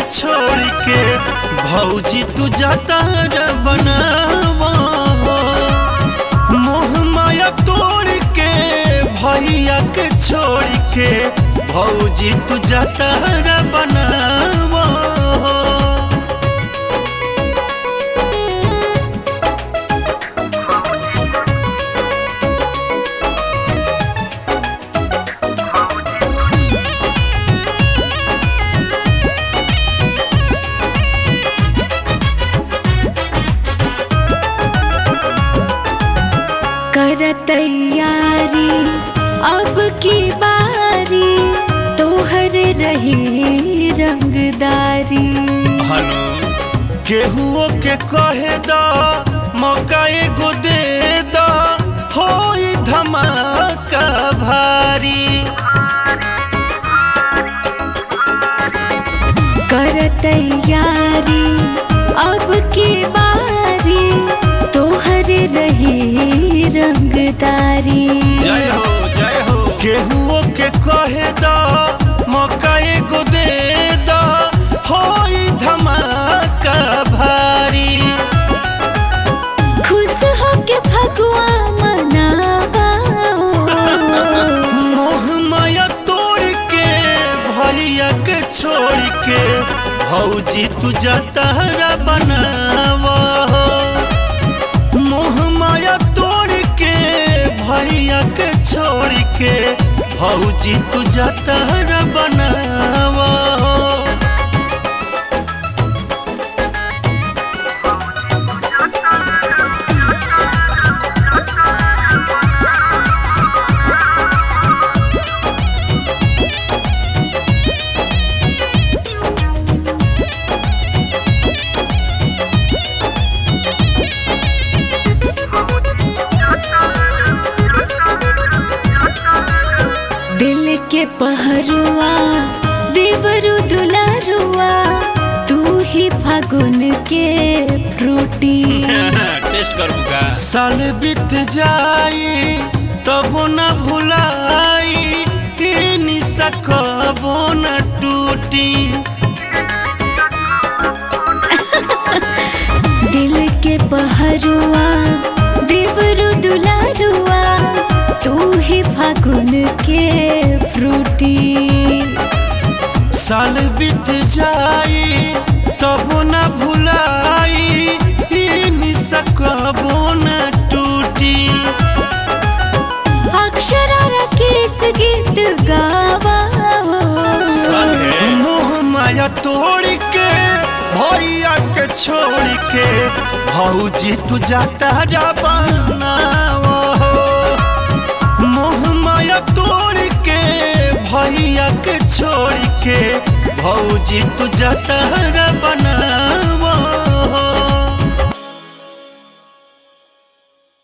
छोड़ के भौजी तू जाता रे बनावा मोह माया तोड़ के भैया के छोड़ के भौजी तू जाता रे बनावा कर तैयारी अब की बारी तोहर रही रंगदारी हनु केहुओ के कहे दा मौका एगो दे दा होई धमाका भारी कर तैयारी अब की बारी तोहर रही रंगदारी जय हो जय हो केहुओ के कहे दा मौका एगो दे दा होई धमाका भारी खुश हो के फगुआ मनावा मोह माया तोड़ के भैया के छोड़ के भौजी तू जतहरा बनावा मोह माया तोड़ के भैया के छोड़ के भौजी तू जतहरा बनावा दिल के पहरुआ देवरु दुलारुआ तू ही फागुन के फ्रूटी टेस्ट कर बुका साल बीत जाई तबो न भुलाई ई निशा कबो न टूटी दिल के पहरुआ देवरु दुलारुआ तू ही फागुन के फ्रूटी साल बीत जाई तबो न भुलाई ई निशा कबो न टूटी अक्षरा राकेश गीत गावा मोह माया तोड़ के भैया के छोड़ के भौजी तू जाता जा बनावा मोह माया तोड़ के भैया के छोड़ के भौजी तू जाता रे बना